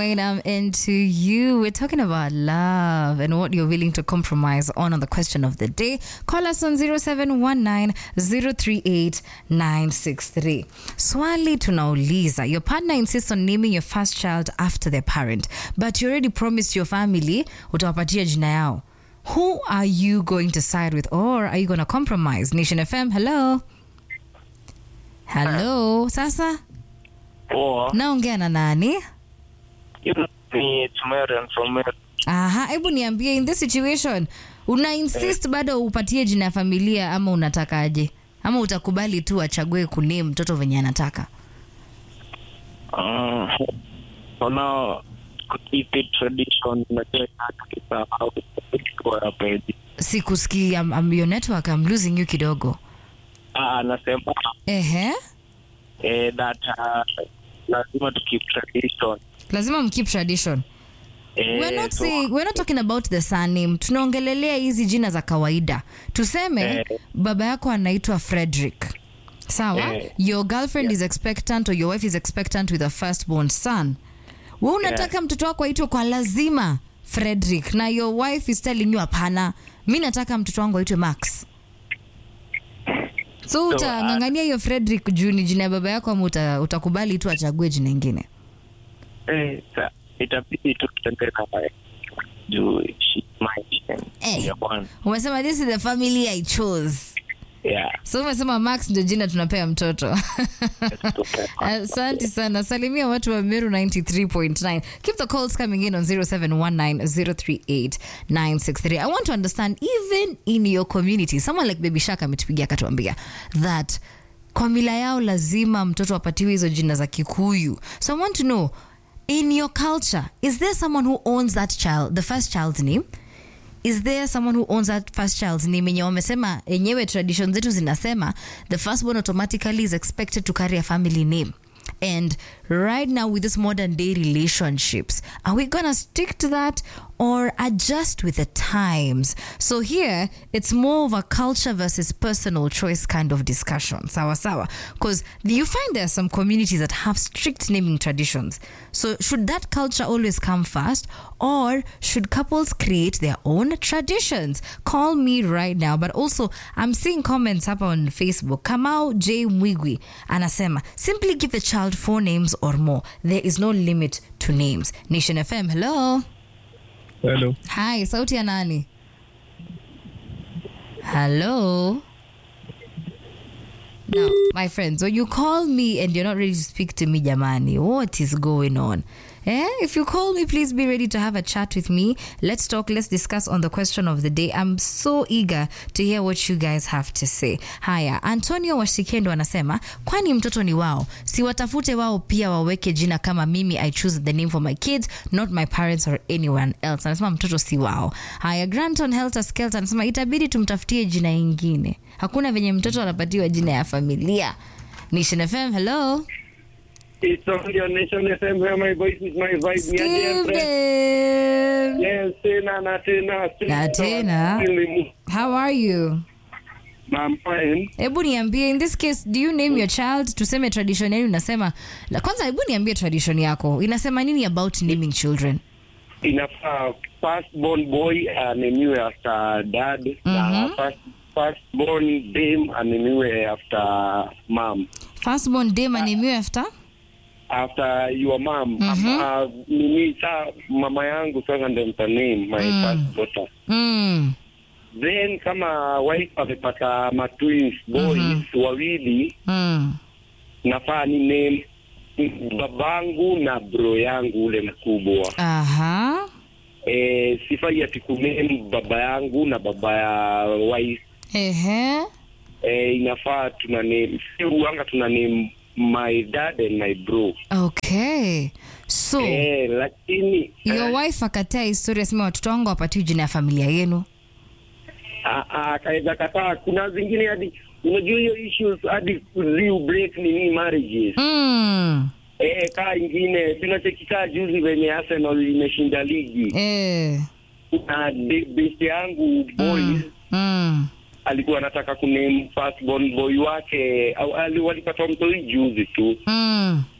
Wayne, I'm into you. We're talking about love and what you're willing to compromise on on the question of the day. Call us on 0719-038-963. Swali tunauliza. Your partner insists on naming your first child after their parent, but you already promised your family utawapatia jina yao. Who are you going to side with or are you going to compromise? Nation FM, hello. Hello. Sasa Poa. naongea na nani? Ni Tumerian from Meru. Aha, hebu niambie in this situation una insist bado upatie jina ya familia ama unatakaje? Ama utakubali tu achague kuname mtoto venye anataka? Ah, so now keep it tradition unajua tukisahau kwa pedi. Sikusikii, I'm, I'm your network, I'm losing you kidogo. Ah, anasema Ehe, eh, that uh, lazima to keep tradition. lazima mkeep tradition. Eh, We're not so, saying, we're not talking about the surname. Tunaongelelea hizi jina za kawaida. Tuseme Eh. baba yako anaitwa Frederick. Sawa? Eh. Your girlfriend is expectant or your wife is expectant with a firstborn son. We unataka mtoto wako aitwe kwa lazima Frederick na your wife is telling you hapana. Mi nataka mtoto wangu aitwe Max. So So, utang'ang'ania hiyo Frederick juu ni jina ya baba yako ama uta, utakubali tu achague jina ingine? eh, sa- itabidi tu tutembee naye juu she might Eh. ya kwanza. Umesema this is the family I chose. Yeah. so umesema max ndio jina tunapea mtoto asante sana salimia watu wa meru 93.9 keep the calls coming in on 0719038963 i want to understand even in your community someone like baby shaka ametupigia akatuambia that kwa mila yao lazima mtoto apatiwe hizo jina za kikuyu so i want to know in your culture is there someone who owns that child the first child's name is there someone who owns that first child's name yenye wamesema enyewe tradition zetu zinasema the firstborn automatically is expected to carry a family name and right now with this modern day relationships are we gonna stick to that or adjust with the times so here it's more of a culture versus personal choice kind of discussion sawa sawa because you find there are some communities that have strict naming traditions so should that culture always come first or should couples create their own traditions call me right now but also i'm seeing comments up on facebook kamau j mwigwi anasema simply give the child four names or more there is no limit to names nation fm hello Hello. hi sauti ya nani hello now my friends when you call me and you're not ready to speak to me jamani what is going on Eh? If you call me, please be ready to have a chat with me. Let's talk, let's discuss on the question of the day. I'm so eager to hear what you guys have to say. Haya, Antonio Washikendo anasema, kwani mtoto ni wao, si watafute wao pia waweke jina kama mimi, I choose the name for my kids, not my parents or anyone else. Anasema mtoto si wao. Haya, Granton Helter Skelter anasema itabidi tumtafutie jina ingine. Hakuna venye mtoto anapatiwa jina ya familia. Nation FM, hello. It's on your Nation FM where my voice is my vibe. Ni aje, Steve friend? Dem. Yes, tena na tena. Na tena. How are you? I'm fine. hebu niambie in this case do you name your child tuseme tradition yenu inasema la kwanza hebu niambie tradition yako inasema nini about naming children Inafaa first born boy anemiwe after dad na first first born dame anemiwe after mom. firstborn dem anemiwe after After your mom. Mhm. Uh, nini sa mama yangu sasa ndio mta name my first daughter. mm. Then kama wife amepata ma twins boys wawili Mm. nafaa ni name babangu na bro yangu ule mkubwa. aha E, sifai ati kuname baba yangu na baba ya wife. ehe E, inafaa tuna name si uanga tuna name my dad and my bro. okay so E, lakini your wife akatea historia sema watoto wangu wapatiwi jina ya familia yenu akaweza kataa. Kuna zingine hadi unajua hiyo issues hadi kuziu break nini marriages. mm. Eh, kaa ingine tunachekikaa juzi venye Arsenal imeshinda ligi. eh. Kuna de- best yangu boys mm. Mm. alikuwa anataka kuname first born boy wake au ali- walipata mtoi juzi tu Mm.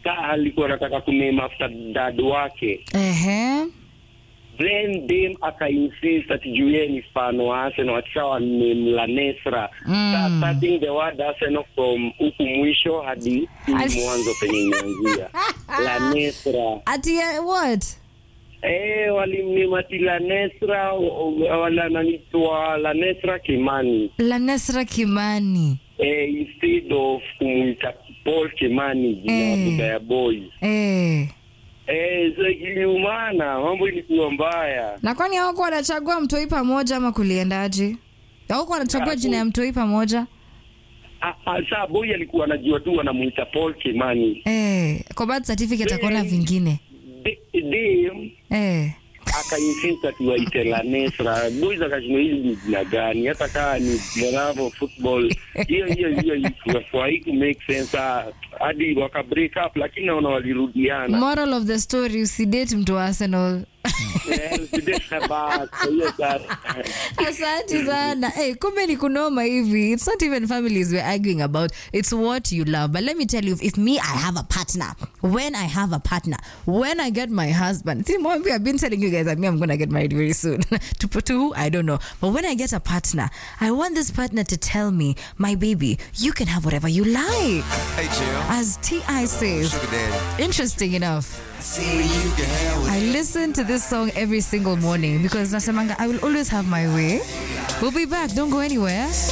ka alikuwa anataka kuname after dad wake Ehe. then dem akainsist ati juu yeye ni fan wa Arsenal akishawa name Lanesra Mm. starting the word Arsenal from huku mwisho hadi Ali- hii mwanzo penye imeanzia Lanesra Ati uh, what? eh walimname ati Lanesra wala nanitwa Lanesra Kimani Lanesra Kimani. eh, instead of kumuita Paul Kimani jina ya Eh. baba ya boy Eh. eh so iliumana mambo ilikuwa mbaya Na kwani hawakuwa wanachagua mtoi pamoja ama kuliendaje? Hawakuwa wanachagua Ah, jina ya mtoi pamoja? Ah, ah, saa boy alikuwa anajua tu anamuita Paul Kimani Eh, kwa birth certificate akaona Eh. vingine. De- dem Eh. akainsist ati waite Lanesra boys akashindwa hili ni jina gani hata kaa ni Bravo football hiyo hiyo hiyo haiku make sense ah, hadi waka break up lakini naona walirudiana Moral of the story usidate mtu wa Arsenal. Eh, usidete basi, hiyo sasa. Asante sana. Hey, kumbe ni kunoma hivi. It's not even families we're arguing about. It's what you love. But let me tell you, if me, I have a partner. When I have a partner, when I get my husband, see, Mombi, I've been telling you guys that me, I'm gonna get married very soon. to put to who? I don't know. But when I get a partner, I want this partner to tell me, my baby, you can have whatever you like. Hey, Jill. As T.I. says, Sugar daddy. interesting enough. See you can have I listen to this song every single morning because Nasemanga, I will always have my way. We'll be back. Don't go anywhere.